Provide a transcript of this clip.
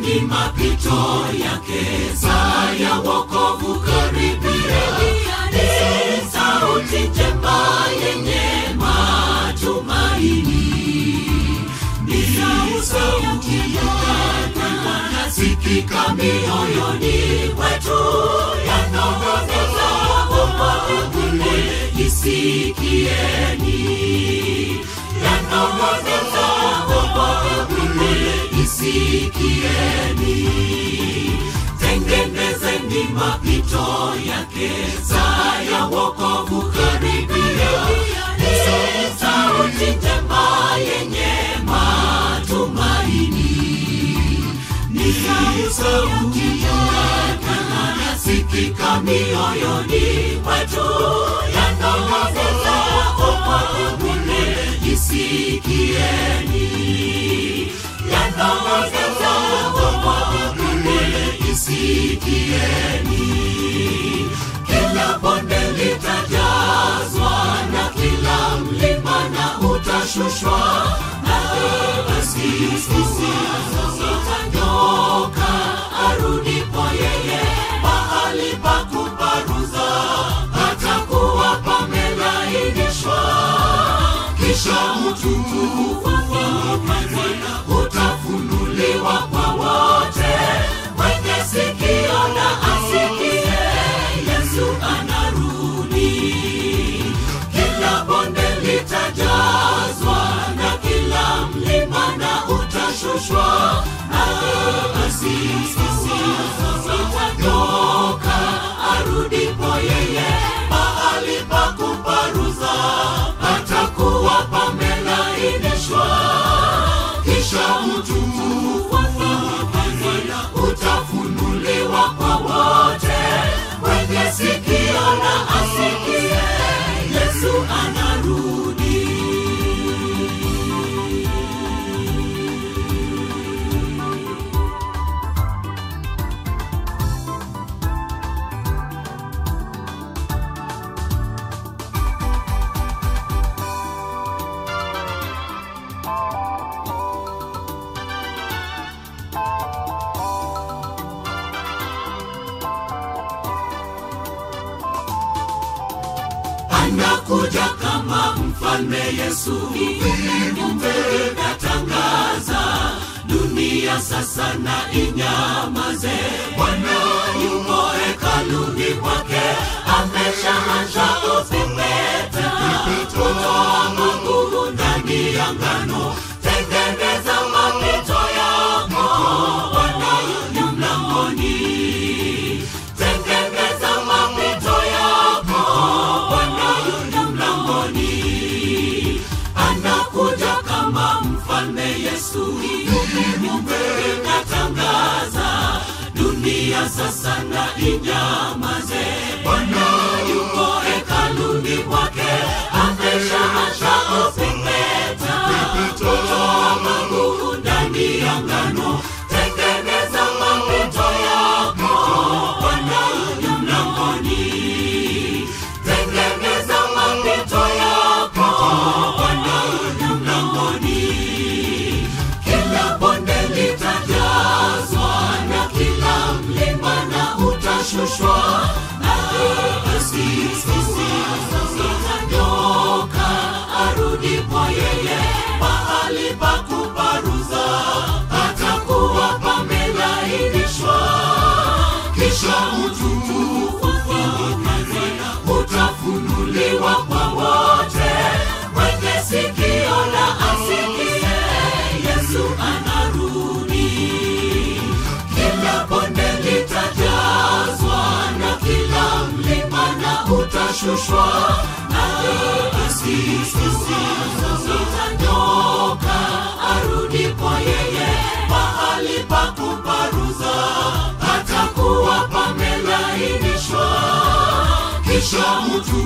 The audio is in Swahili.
ni mapito yake, saa ya wokovu karibia. Ni sauti njema yenye matumaini, ni sauti yanasikika mioyoni mwetu, yanong'oneza wokovu ule, isikieni, yanong'oneza wokovu ule, isikieni tengenezeni mapito yake, saa ya wokovu karibia. Ni sauti njema yenye matumaini, ni sauti yanasikika mioyoni mwetu, yanong'oneza wokovu ule, isikieni, yanong'oneza wokovu ule, isikieni. Kila bonde litajazwa na kila mlima na utashushwa, na basi sisi itanyoka arudipo yeye, mahali pa kuparuza patakuwa pamelainishwa, kisha utukufu wake utafunuliwa kwa wote. Mwenye sikio na asikie, Yesu anarudi. Kila bonde litajazwa na kila mlima na utashushwa, na basi sisi itanyoka arudipo yeye, mahali pa kuparuza patakuwa pamelainishwa, kisha utukufu wake utafunuliwa kwa wote. Mwenye sikio na asikie, Yesu anarudi. anakuja kama mfalme Yesu, viumbe vinatangaza dunia sasa na inyamaze. Bwana yuko hekaluni mwake, ameshaanza kupepeta kutoa magugu ndani ya ngano. Tengeneza mapito yako, Bwana yu mlangoni. Tengeneza mapito yako, Bwana yu mlangoni. Anakuja kama mfalme Yesu, viumbe vinatangaza dunia sasa na inyamaze. Bwana yuko hekaluni mwake, ameshaanza kupepeta kutoa magugu ndani ya ngano. Tengeneza mapito yako, Bwana yu mlangoni. Tengeneza mapito yako, Bwana yu mlangoni. Kila bonde litajazwa na kila mlima na utashushwa, na basi sisi itanyoka arudipo yeye, mahali pa kuparuza patakuwa pamelainishwa, kisha utukufu wake utafunuliwa kwa wote. Mwenye sikio na asikie, Yesu anarudi. Kila bonde litajazwa na kila mlima na utashushwa, na basi sisi itanyoka arudipo yeye, mahali pa kuparuza patakuwa pamelainishwa, kisha utu